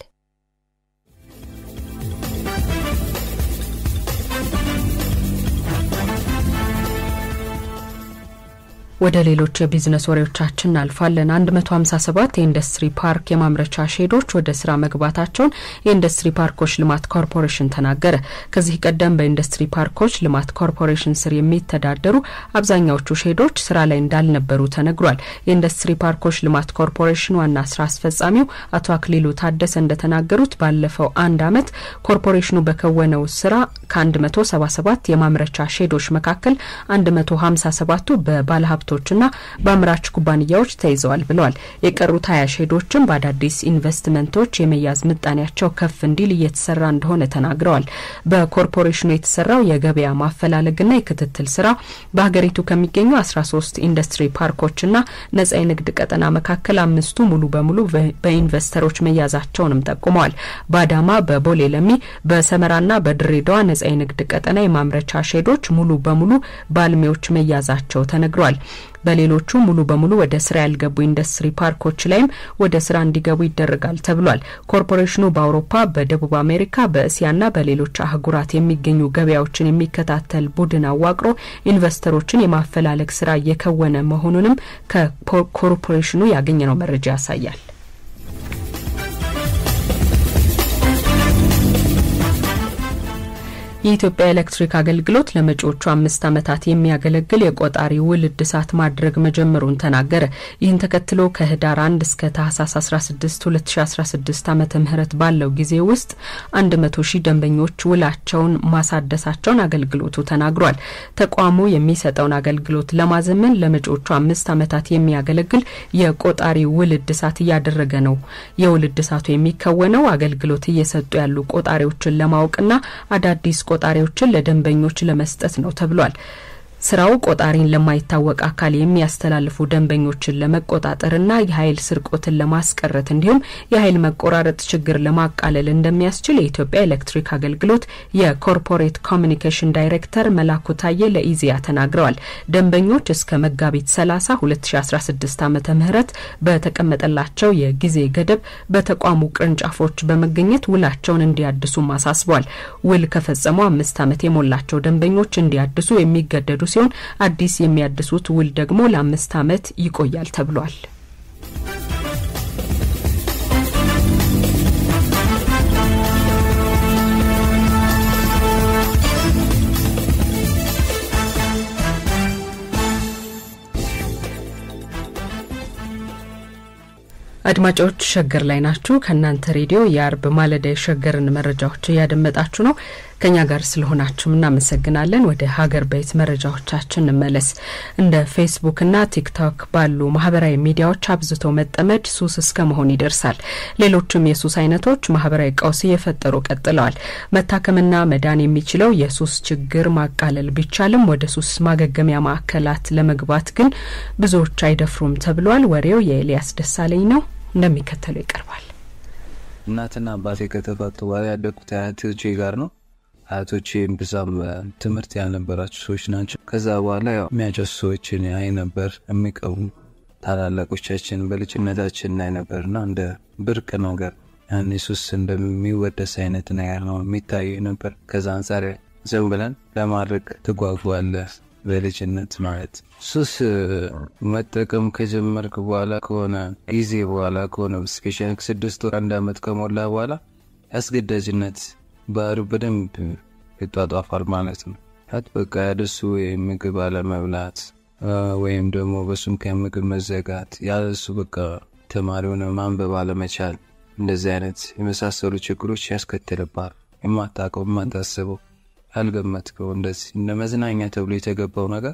ወደ ሌሎች የቢዝነስ ወሬዎቻችን እናልፋለን። 157 የኢንዱስትሪ ፓርክ የማምረቻ ሼዶች ወደ ስራ መግባታቸውን የኢንዱስትሪ ፓርኮች ልማት ኮርፖሬሽን ተናገረ። ከዚህ ቀደም በኢንዱስትሪ ፓርኮች ልማት ኮርፖሬሽን ስር የሚተዳደሩ አብዛኛዎቹ ሼዶች ስራ ላይ እንዳልነበሩ ተነግሯል። የኢንዱስትሪ ፓርኮች ልማት ኮርፖሬሽን ዋና ስራ አስፈጻሚው አቶ አክሊሉ ታደሰ እንደተናገሩት ባለፈው አንድ አመት ኮርፖሬሽኑ በከወነው ስራ ከ177 የማምረቻ ሼዶች መካከል 157ቱ በባለሀብቶ ና በአምራች ኩባንያዎች ተይዘዋል ብለዋል። የቀሩት ሀያ ሼዶችም በአዳዲስ ኢንቨስትመንቶች የመያዝ ምጣኔያቸው ከፍ እንዲል እየተሰራ እንደሆነ ተናግረዋል። በኮርፖሬሽኑ የተሰራው የገበያ ማፈላለግና የክትትል ስራ በሀገሪቱ ከሚገኙ አስራ ሶስት ኢንዱስትሪ ፓርኮችና ነጻ የንግድ ቀጠና መካከል አምስቱ ሙሉ በሙሉ በኢንቨስተሮች መያዛቸውንም ጠቁመዋል። በአዳማ፣ በቦሌ ለሚ፣ በሰመራና በድሬዳዋ ነጻ የንግድ ቀጠና የማምረቻ ሼዶች ሙሉ በሙሉ በአልሚዎች መያዛቸው ተነግሯል። በሌሎቹ ሙሉ በሙሉ ወደ ስራ ያልገቡ ኢንዱስትሪ ፓርኮች ላይም ወደ ስራ እንዲገቡ ይደረጋል ተብሏል። ኮርፖሬሽኑ በአውሮፓ፣ በደቡብ አሜሪካ፣ በእስያና በሌሎች አህጉራት የሚገኙ ገበያዎችን የሚከታተል ቡድን አዋቅሮ ኢንቨስተሮችን የማፈላለግ ስራ እየከወነ መሆኑንም ከኮርፖሬሽኑ ያገኘነው መረጃ ያሳያል። የኢትዮጵያ ኤሌክትሪክ አገልግሎት ለመጪዎቹ አምስት ዓመታት የሚያገለግል የቆጣሪ ውል እድሳት ማድረግ መጀመሩን ተናገረ። ይህን ተከትሎ ከህዳር 1 እስከ ታህሳስ 16 2016 ዓመተ ምህረት ባለው ጊዜ ውስጥ 100 ሺህ ደንበኞች ውላቸውን ማሳደሳቸውን አገልግሎቱ ተናግሯል። ተቋሙ የሚሰጠውን አገልግሎት ለማዘመን ለመጪዎቹ አምስት ዓመታት የሚያገለግል የቆጣሪ ውል እድሳት እያደረገ ነው። የውል እድሳቱ የሚከወነው አገልግሎት እየሰጡ ያሉ ቆጣሪዎችን ለማወቅና አዳዲስ ቆጣሪዎችን ለደንበኞች ለመስጠት ነው ተብሏል። ስራው ቆጣሪን ለማይታወቅ አካል የሚያስተላልፉ ደንበኞችን ለመቆጣጠርና የኃይል ስርቆትን ለማስቀረት እንዲሁም የኃይል መቆራረጥ ችግር ለማቃለል እንደሚያስችል የኢትዮጵያ ኤሌክትሪክ አገልግሎት የኮርፖሬት ኮሚኒኬሽን ዳይሬክተር መላኩ ታዬ ለኢዜአ ተናግረዋል። ደንበኞች እስከ መጋቢት 30 2016 ዓ ም በተቀመጠላቸው የጊዜ ገደብ በተቋሙ ቅርንጫፎች በመገኘት ውላቸውን እንዲያድሱም አሳስቧል። ውል ከፈጸሙ አምስት ዓመት የሞላቸው ደንበኞች እንዲያድሱ የሚገደዱ ሲሆን አዲስ የሚያድሱት ውል ደግሞ ለአምስት ዓመት ይቆያል ተብሏል። አድማጮች ሸገር ላይ ናችሁ። ከእናንተ ሬዲዮ የአርብ ማለዳ የሸገርን መረጃዎች እያደመጣችሁ ነው። ከኛ ጋር ስለሆናችሁም እናመሰግናለን። ወደ ሀገር ቤት መረጃዎቻችን እንመለስ። እንደ ፌስቡክና ቲክቶክ ባሉ ማህበራዊ ሚዲያዎች አብዝቶ መጠመድ ሱስ እስከ መሆን ይደርሳል። ሌሎችም የሱስ አይነቶች ማህበራዊ ቀውስ እየፈጠሩ ቀጥለዋል። መታከምና መዳን የሚችለው የሱስ ችግር ማቃለል ቢቻልም ወደ ሱስ ማገገሚያ ማዕከላት ለመግባት ግን ብዙዎች አይደፍሩም ተብሏል። ወሬው የኤልያስ ደሳለኝ ነው፣ እንደሚከተለው ይቀርባል። እናትና አባቴ ከተፋቱ በኋላ ያደግኩት አያቶቼ ጋር ነው። አያቶቼ ብዛም ትምህርት ያልነበራቸው ሰዎች ናቸው። ከዛ በኋላ ያው የሚያጨሱ ሰዎችን ያይ ነበር። የሚቀቡ ታላላቆቻችን በልጅነታችን ላይ ነበርና እንደ ብርቅ ነገር ያን ሱስ እንደሚወደስ አይነት ነገር ነው የሚታየ ነበር። ከዛ አንጻር ዝም ብለን ለማድረግ ትጓጓለህ በልጅነት ማለት ሱስ መጠቀም ከጀመርክ በኋላ ከሆነ ጊዜ በኋላ ከሆነ ስፔሻል ስድስት ወር አንድ አመት ከሞላ በኋላ ያስገዳጅነት ባህሪው በደንብ ይጧጧፋል ማለት ነው። ት በቃ ያደሱ ወይም ምግብ አለመብላት ወይም ደግሞ በሱም ከምግብ መዘጋት ያለሱ በቃ ተማሪውን ማንበብ አለመቻል እንደዚህ አይነት የመሳሰሉ ችግሮች ያስከትልባል። የማታውቀው የማታስበው ያልገመትከው እንደዚህ እንደ መዝናኛ ተብሎ የተገባው ነገር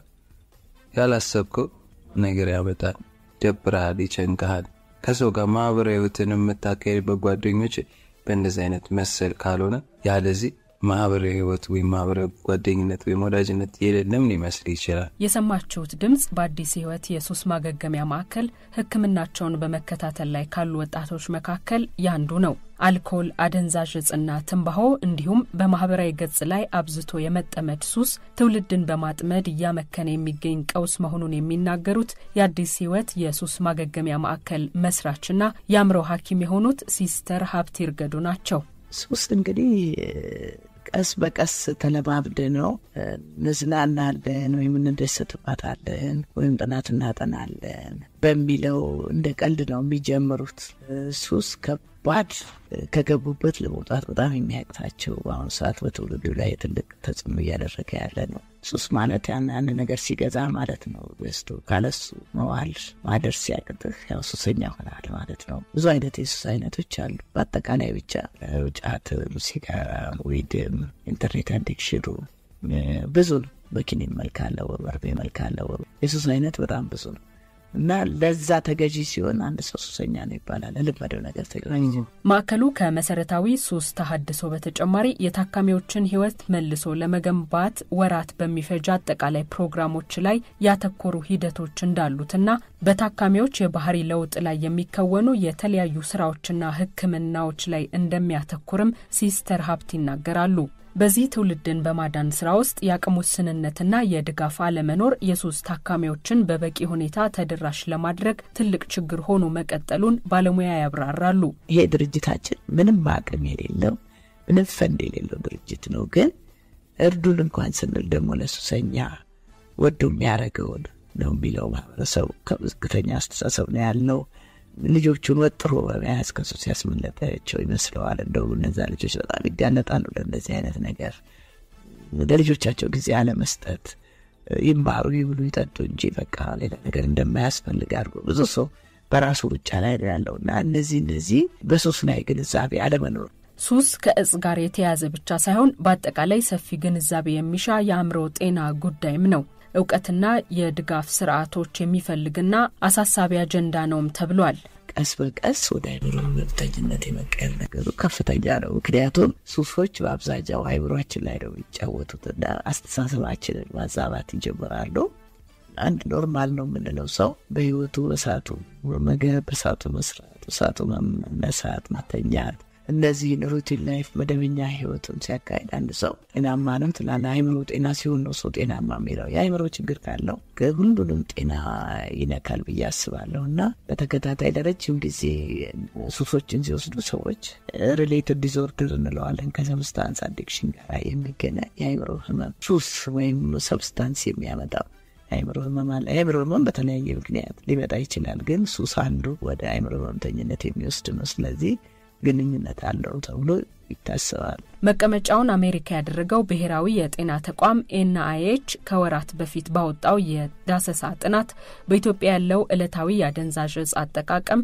ያላሰብከው ነገር ያመጣል። ደብረሃል፣ ይጨንቀሃል። ከሰው ጋር ማህበራዊ ህይወትን የምታካሄድበት ጓደኞች በእንደዚህ አይነት መሰል ካልሆነ ያለዚህ ማህበራዊ ህይወት ወይም ማህበራዊ ጓደኝነት ወይም ወዳጅነት የሌለም ሊመስል ይችላል። የሰማችሁት ድምጽ በአዲስ ህይወት የሱስ ማገገሚያ ማዕከል ሕክምናቸውን በመከታተል ላይ ካሉ ወጣቶች መካከል ያንዱ ነው። አልኮል፣ አደንዛዥ እጽና ትንባሆ እንዲሁም በማህበራዊ ገጽ ላይ አብዝቶ የመጠመድ ሱስ ትውልድን በማጥመድ እያመከነ የሚገኝ ቀውስ መሆኑን የሚናገሩት የአዲስ ህይወት የሱስ ማገገሚያ ማዕከል መስራችና የአእምሮ ሐኪም የሆኑት ሲስተር ሀብት ይርገዱ ናቸው። ሱስ እንግዲህ ቀስ በቀስ ተለማምደ ነው እንዝናናለን ወይም እንደሰትባታለን ወይም ጥናት እናጠናለን በሚለው እንደ ቀልድ ነው የሚጀምሩት። ሱስ ከባድ ከገቡበት ለመውጣት በጣም የሚያቅታቸው በአሁኑ ሰዓት በትውልዱ ላይ ትልቅ ተጽዕኖ እያደረገ ያለ ነው። ሱስ ማለት ያን ያን ነገር ሲገዛ ማለት ነው። ገዝቶ ካለሱ መዋል ማደር ሲያቅጥህ ያው ሱሰኛ ሆናል ማለት ነው። ብዙ አይነት የሱስ አይነቶች አሉ። በአጠቃላይ ብቻ ጫት፣ ሲጋራ፣ ዊድም፣ ኢንተርኔት አዲክሽኑ ብዙ ነው። በኪኒን መልክ አለው፣ በርቤ መልክ አለው። የሱስ አይነት በጣም ብዙ ነው እና ለዛ ተገዢ ሲሆን አንድ ሰው ሱሰኛ ነው ይባላል። ለልመደው ነገር ተገዢ ማዕከሉ ከመሰረታዊ ሱስ ተሀድሶ በተጨማሪ የታካሚዎችን ሕይወት መልሶ ለመገንባት ወራት በሚፈጅ አጠቃላይ ፕሮግራሞች ላይ ያተኮሩ ሂደቶች እንዳሉትና በታካሚዎች የባህሪ ለውጥ ላይ የሚከወኑ የተለያዩ ስራዎችና ሕክምናዎች ላይ እንደሚያተኩርም ሲስተር ሀብት ይናገራሉ። በዚህ ትውልድን በማዳን ስራ ውስጥ የአቅም ውስንነትና የድጋፍ አለመኖር የሱስ ታካሚዎችን በበቂ ሁኔታ ተደራሽ ለማድረግ ትልቅ ችግር ሆኖ መቀጠሉን ባለሙያ ያብራራሉ። ይሄ ድርጅታችን ምንም አቅም የሌለው ምንም ፈንድ የሌለው ድርጅት ነው። ግን እርዱን እንኳን ስንል ደግሞ ለሱሰኛ ወዶ የሚያደርገውን ነው የሚለው ማህበረሰቡ ከዝቅተኛ አስተሳሰብ ነው ያልነው። ልጆቹን ወጥሮ በመያዝ ከሱስ ያስመለጠቸው ይመስለዋል። እንደው እነዛ ልጆች በጣም ይጋለጣሉ ለእንደዚህ አይነት ነገር። ለልጆቻቸው ጊዜ አለመስጠት፣ ይማሩ፣ ይብሉ፣ ይጠጡ እንጂ በቃ ሌላ ነገር እንደማያስፈልግ አድርጎ ብዙ ሰው በራሱ ሩጫ ላይ ነው ያለው እና እነዚህ እነዚህ በሱስ ላይ ግንዛቤ አለመኖር ሱስ ከእጽ ጋር የተያያዘ ብቻ ሳይሆን በአጠቃላይ ሰፊ ግንዛቤ የሚሻ የአእምሮ ጤና ጉዳይም ነው። እውቀትና የድጋፍ ስርዓቶች የሚፈልግና አሳሳቢ አጀንዳ ነውም ተብሏል። ቀስ በቀስ ወደ አይምሮ ህመምተኝነት የመቀየር ነገሩ ከፍተኛ ነው። ምክንያቱም ሱሶች በአብዛኛው አይምሯችን ላይ ነው የሚጫወቱትና አስተሳሰባችንን ማዛባት ይጀምራሉ። አንድ ኖርማል ነው የምንለው ሰው በህይወቱ እሳቱ መገብ፣ እሳቱ መስራት፣ እሳቱ መነሳት፣ መተኛት እነዚህን ሩቲን ላይፍ መደበኛ ህይወቱን ሲያካሄድ አንድ ሰው ጤናማ ነው ትላለህ። አይምሮ ጤና ሲሆን ነው ሰው ጤናማ የሚለው። የአይምሮ ችግር ካለው ሁሉንም ጤና ይነካል ብዬ አስባለሁ እና በተከታታይ ለረጅም ጊዜ ሱሶችን ሲወስዱ ሰዎች ሪሌትድ ዲስኦርደር እንለዋለን ከሰብስታንስ አዲክሽን ጋር የሚገናኝ የአይምሮ ህመም ሱስ ወይም ሰብስታንስ የሚያመጣው የአይምሮ ህመም አለ። የአይምሮ ህመም በተለያየ ምክንያት ሊመጣ ይችላል፣ ግን ሱስ አንዱ ወደ አይምሮ ህመምተኝነት የሚወስድ ነው። ስለዚህ ግንኙነት አለው ተብሎ ይታሰባል። መቀመጫውን አሜሪካ ያደረገው ብሔራዊ የጤና ተቋም ኤንአይኤች ከወራት በፊት ባወጣው የዳሰሳ ጥናት በኢትዮጵያ ያለው ዕለታዊ የአደንዛዥ እጽ አጠቃቀም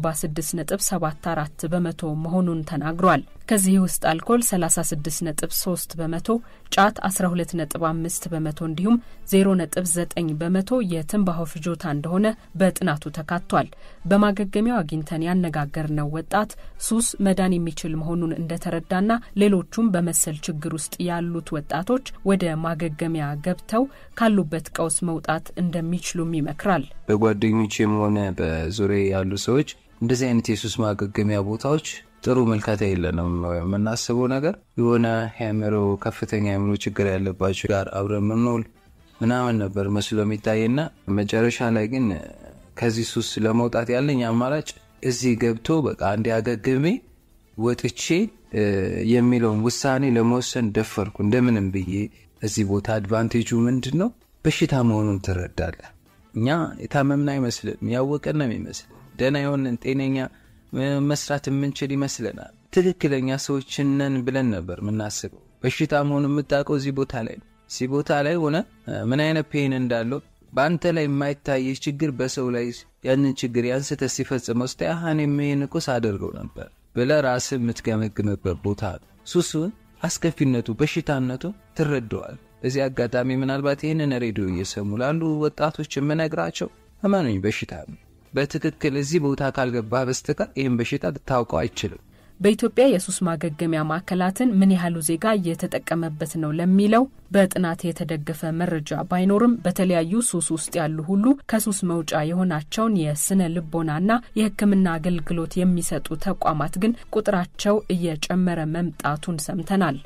46.74 በመቶ መሆኑን ተናግሯል። ከዚህ ውስጥ አልኮል 36.3 በመቶ፣ ጫት 12.5 በመቶ እንዲሁም 0.9 በመቶ የትንባሆ ፍጆታ እንደሆነ በጥናቱ ተካቷል። በማገገሚያው አግኝተን ያነጋገርነው ወጣት ሱስ መዳን የሚችል መሆኑን እንደተረዳና ሌሎቹም በመሰል ችግር ውስጥ ያሉት ወጣቶች ወደ ማገገሚያ ገብተው ካሉበት ቀውስ መውጣት እንደሚችሉም ይመክራል። በጓደኞቼም ሆነ በዙሪያ ያሉ ሰዎች እንደዚህ አይነት የሱስ ማገገሚያ ቦታዎች ጥሩ መልካታ የለንም። የምናስበው ነገር የሆነ የአእምሮ ከፍተኛ የአእምሮ ችግር ያለባቸው ጋር አብረን ምንውል ምናምን ነበር መስሎ የሚታየና መጨረሻ ላይ ግን ከዚህ ሱስ ለመውጣት ያለኝ አማራጭ እዚህ ገብቶ በቃ አንድ አገግሜ ወጥቼ የሚለውን ውሳኔ ለመወሰን ደፈርኩ። እንደምንም ብዬ እዚህ ቦታ አድቫንቴጁ ምንድን ነው? በሽታ መሆኑን ትረዳለህ። እኛ የታመምን አይመስልም፣ ያወቀን ነው የሚመስል ደህና የሆንን ጤነኛ መስራት የምንችል ይመስለናል። ትክክለኛ ሰዎችን ነን ብለን ነበር የምናስበው። በሽታ መሆኑን የምታውቀው እዚህ ቦታ ላይ ነው። እዚህ ቦታ ላይ ሆነ ምን አይነት ፔን እንዳለው በአንተ ላይ የማይታየህ ችግር በሰው ላይ ያንን ችግር ያንስተ ሲፈጽመው ስታ ያህን የሚሄን እኮ ሳደርገው ነበር ብለህ ራስህ የምትገመግምበት ቦታ ነው። ሱሱን አስከፊነቱ፣ በሽታነቱ ትረደዋል። በዚህ አጋጣሚ ምናልባት ይህንን ሬዲዮ እየሰሙ ላሉ ወጣቶች የምነግራቸው እመኑኝ በሽታ ነው። በትክክል እዚህ ቦታ ካልገባህ በስተቀር ይህን በሽታ ልታውቀው አይችልም። በኢትዮጵያ የሱስ ማገገሚያ ማዕከላትን ምን ያህሉ ዜጋ እየተጠቀመበት ነው ለሚለው በጥናት የተደገፈ መረጃ ባይኖርም በተለያዩ ሱስ ውስጥ ያሉ ሁሉ ከሱስ መውጫ የሆናቸውን የስነ ልቦናና የሕክምና አገልግሎት የሚሰጡ ተቋማት ግን ቁጥራቸው እየጨመረ መምጣቱን ሰምተናል።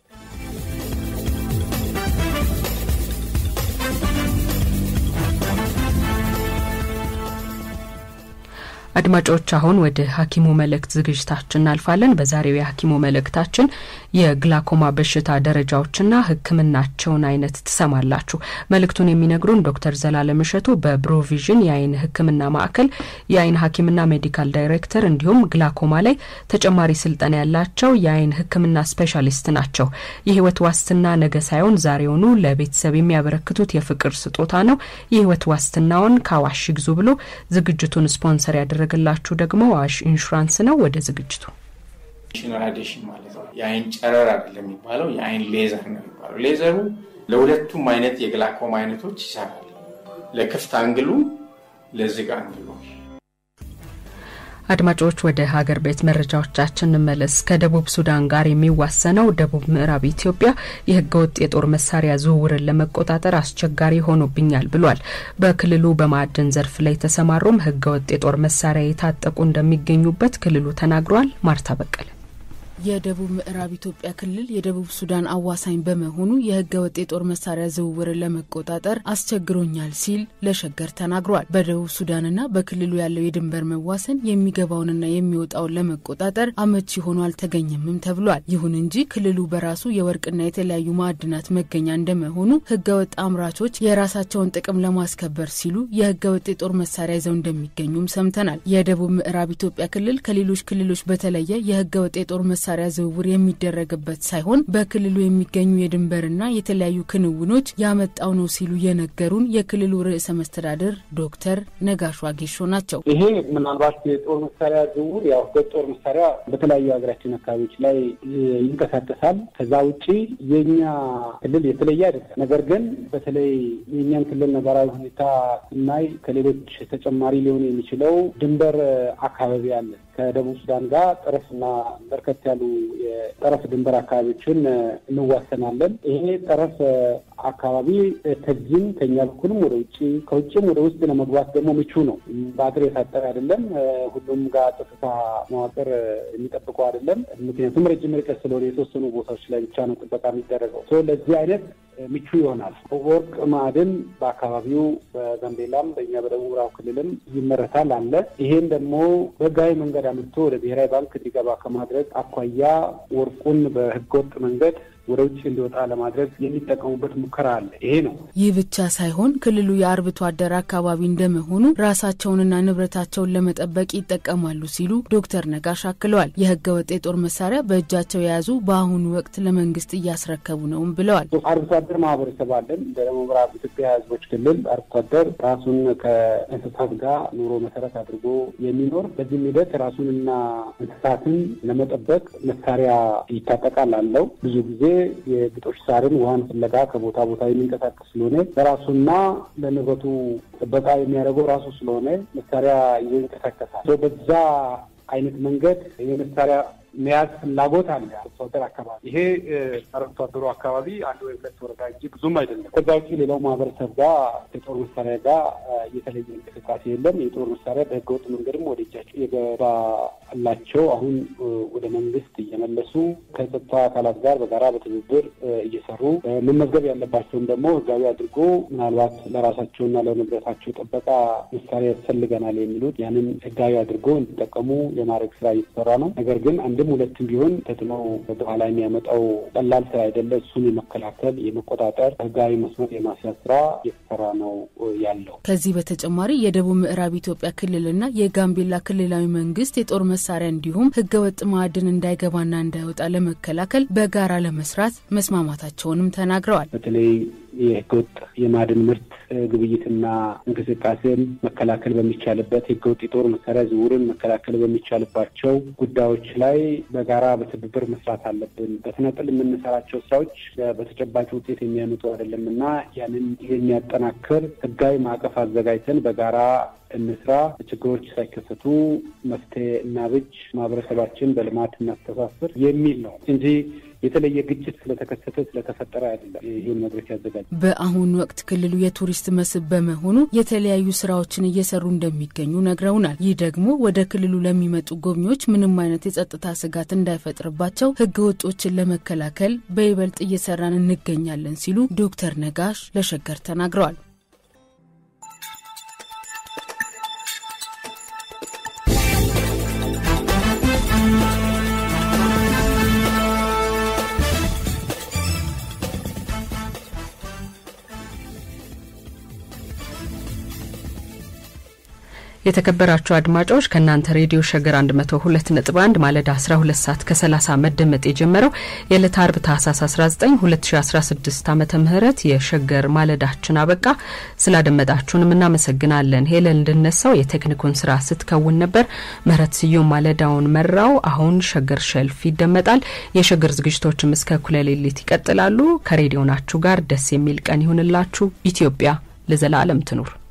አድማጮች አሁን ወደ ሐኪሙ መልእክት ዝግጅታችን እናልፋለን። በዛሬው የሐኪሙ መልእክታችን የግላኮማ በሽታ ደረጃዎችና ሕክምናቸውን አይነት ትሰማላችሁ። መልእክቱን የሚነግሩን ዶክተር ዘላለም እሸቱ በብሮቪዥን የአይን ሕክምና ማዕከል የአይን ሐኪምና ሜዲካል ዳይሬክተር እንዲሁም ግላኮማ ላይ ተጨማሪ ስልጠና ያላቸው የአይን ሕክምና ስፔሻሊስት ናቸው። የህይወት ዋስትና ነገ ሳይሆን ዛሬውኑ ለቤተሰብ የሚያበረክቱት የፍቅር ስጦታ ነው። የህይወት ዋስትናውን ከአዋሽ ይግዙ ብሎ ዝግጅቱን ስፖንሰር ያደረ ያደረገላችሁ ደግሞ አዋሽ ኢንሹራንስ ነው። ወደ ዝግጅቱ ራዲሽን ማለት ነው። የአይን ጨረር አይደለም የሚባለው የአይን ሌዘር ነው የሚባለው። ሌዘሩ ለሁለቱም አይነት የግላኮማ አይነቶች ይሰራል። ለክፍት አንግሉ፣ ለዝግ አንግሉ። አድማጮች ወደ ሀገር ቤት መረጃዎቻችን እንመለስ። ከደቡብ ሱዳን ጋር የሚዋሰነው ደቡብ ምዕራብ ኢትዮጵያ የህገ ወጥ የጦር መሳሪያ ዝውውርን ለመቆጣጠር አስቸጋሪ ሆኖብኛል ብሏል። በክልሉ በማዕድን ዘርፍ ላይ የተሰማሩም ህገ ወጥ የጦር መሳሪያ የታጠቁ እንደሚገኙበት ክልሉ ተናግሯል። ማርታ በቀለ የደቡብ ምዕራብ ኢትዮጵያ ክልል የደቡብ ሱዳን አዋሳኝ በመሆኑ የህገ ወጥ የጦር መሳሪያ ዝውውርን ለመቆጣጠር አስቸግሮኛል ሲል ለሸገር ተናግሯል። በደቡብ ሱዳንና በክልሉ ያለው የድንበር መዋሰን የሚገባውንና የሚወጣውን ለመቆጣጠር አመቺ ሆኖ አልተገኘምም ተብሏል። ይሁን እንጂ ክልሉ በራሱ የወርቅና የተለያዩ ማዕድናት መገኛ እንደመሆኑ ህገ ወጥ አምራቾች የራሳቸውን ጥቅም ለማስከበር ሲሉ የህገ ወጥ የጦር መሳሪያ ይዘው እንደሚገኙም ሰምተናል። የደቡብ ምዕራብ ኢትዮጵያ ክልል ከሌሎች ክልሎች በተለየ የህገ ወጥ የጦር መሳሪያ መሳሪያ ዝውውር የሚደረግበት ሳይሆን በክልሉ የሚገኙ የድንበርና የተለያዩ ክንውኖች ያመጣው ነው ሲሉ የነገሩን የክልሉ ርዕሰ መስተዳድር ዶክተር ነጋሽ ዋጌሾ ናቸው። ይሄ ምናልባት የጦር መሳሪያ ዝውውር ያው ጦር መሳሪያ በተለያዩ ሀገራችን አካባቢዎች ላይ ይንቀሳቀሳል። ከዛ ውጭ የኛ ክልል የተለየ አይደለም። ነገር ግን በተለይ የእኛን ክልል ነባራዊ ሁኔታ ስናይ ከሌሎች ተጨማሪ ሊሆን የሚችለው ድንበር አካባቢ አለ። ከደቡብ ሱዳን ጋር ጠረፍና በርከት ያሉ የጠረፍ ድንበር አካባቢዎችን እንዋሰናለን። ይሄ ጠረፍ አካባቢ ከዚህም ከኛ በኩልም ወደ ውጭ ከውጭም ወደ ውስጥ ለመግባት ደግሞ ምቹ ነው። በአጥር የታጠረ አይደለም። ሁሉም ጋር ጸጥታ መዋቅር የሚጠብቀው አይደለም። ምክንያቱም ረጅም ርቀት ስለሆነ የተወሰኑ ቦታዎች ላይ ብቻ ነው ጥበቃ የሚደረገው። ለዚህ አይነት ምቹ ይሆናል። ወርቅ ማዕድን በአካባቢው በጋምቤላም በእኛ በደቡብ ምዕራብ ክልልም ይመረታል አለ። ይሄን ደግሞ በህጋዊ መንገድ አምጥቶ ወደ ብሔራዊ ባንክ እንዲገባ ከማድረግ አኳያ ወርቁን በህገወጥ መንገድ ወደ ውጭ እንዲወጣ ለማድረግ የሚጠቀሙበት ሙከራ አለ። ይሄ ነው። ይህ ብቻ ሳይሆን ክልሉ የአርብቶ አደር አካባቢ እንደመሆኑ ራሳቸውንና ንብረታቸውን ለመጠበቅ ይጠቀማሉ ሲሉ ዶክተር ነጋሽ አክለዋል። የህገ ወጥ የጦር መሳሪያ በእጃቸው የያዙ በአሁኑ ወቅት ለመንግስት እያስረከቡ ነውም ብለዋል። አርብቶ አደር ማህበረሰብ አለን። በደቡብ ምዕራብ ኢትዮጵያ ህዝቦች ክልል አርብቶ አደር ራሱን ከእንስሳት ጋር ኑሮ መሰረት አድርጎ የሚኖር በዚህም ሂደት ራሱንና እንስሳትን ለመጠበቅ መሳሪያ ይታጠቃል አለው ብዙ ጊዜ የግጦሽ ሳርን ውሃን ፍለጋ ከቦታ ቦታ የሚንቀሳቀስ ስለሆነ ለራሱና ለንብረቱ ጥበቃ የሚያደርገው ራሱ ስለሆነ መሳሪያ ይዞ ይንቀሳቀሳል። በዛ አይነት መንገድ የመሳሪያ መያዝ ፍላጎት አለ። አርብቶ አደር አካባቢ ይሄ አርብቶ አደሩ አካባቢ አንድ ወይ ሁለት ወረዳ እንጂ ብዙም አይደለም። ከዛ ውጭ ሌላው ማህበረሰብ ጋር ከጦር መሳሪያ ጋር የተለየ እንቅስቃሴ የለም። የጦር መሳሪያ በህገወጥ መንገድም ወደ እጃቸው የገባላቸው አሁን ወደ መንግስት እየመለሱ ከጸጥታ አካላት ጋር በጋራ በትብብር እየሰሩ መመዝገብ ያለባቸውን ደግሞ ህጋዊ አድርጎ ምናልባት ለራሳቸውና ለንብረታቸው ጥበቃ መሳሪያ ያስፈልገናል የሚሉት ያንን ህጋዊ አድርጎ እንዲጠቀሙ የማድረግ ስራ እየተሰራ ነው። ነገር ግን አንድም ሁለትም ቢሆን ተጽዕኖ በኋላ የሚያመጣው ቀላል ስራ አይደለ። እሱን የመከላከል የመቆጣጠር ህጋዊ መስመር የማስያዝ ስራ እየተሰራ ነው ያለው። ከዚህ በተጨማሪ የደቡብ ምዕራብ ኢትዮጵያ ክልልና የጋምቤላ ክልላዊ መንግስት የጦር መሳሪያ እንዲሁም ህገወጥ ማዕድን እንዳይገባና እንዳይወጣ ለመከላከል በጋራ ለመስራት መስማማታቸውንም ተናግረዋል። በተለይ የህገወጥ የማዕድን ምርት ግብይትና እንቅስቃሴን መከላከል በሚቻልበት ህገወጥ የጦር መሳሪያ ዝውውርን መከላከል በሚቻልባቸው ጉዳዮች ላይ በጋራ በትብብር መስራት አለብን። በተናጠል የምንሰራቸው ስራዎች በተጨባጭ ውጤት የሚያመጡ አይደለም እና ያንን የሚያጠናክር ህጋዊ ማዕቀፍ አዘጋጅተን በጋራ እንስራ። ችግሮች ሳይከሰቱ መፍትሄ እናብጅ፣ ማህበረሰባችን በልማት እናስተሳስር የሚል ነው እንጂ የተለየ ግጭት ስለተከሰተ ስለተፈጠረ አይደለም። ይህን መድረክ ያዘጋጅ በአሁኑ ወቅት ክልሉ የቱሪስት መስህብ በመሆኑ የተለያዩ ስራዎችን እየሰሩ እንደሚገኙ ነግረውናል። ይህ ደግሞ ወደ ክልሉ ለሚመጡ ጎብኚዎች ምንም አይነት የጸጥታ ስጋት እንዳይፈጥርባቸው ህገ ወጦችን ለመከላከል በይበልጥ እየሰራን እንገኛለን ሲሉ ዶክተር ነጋሽ ለሸገር ተናግረዋል። የተከበራችሁ አድማጮች ከእናንተ ሬዲዮ ሸገር 102 ነጥብ 1 ማለዳ 12 ሰዓት ከ30 መደመጥ የጀመረው የዕለት አርብ ታህሳስ 19 2016 ዓመተ ምህረት የሸገር ማለዳችን አበቃ። ስላደመጣችሁንም እናመሰግናለን። ሄለን እንድነሳው የቴክኒኩን ስራ ስትከውን ነበር። ምህረት ስዩም ማለዳውን መራው። አሁን ሸገር ሸልፍ ይደመጣል። የሸገር ዝግጅቶችም እስከ እኩለ ሌሊት ይቀጥላሉ። ከሬዲዮናችሁ ጋር ደስ የሚል ቀን ይሁንላችሁ። ኢትዮጵያ ለዘላለም ትኑር።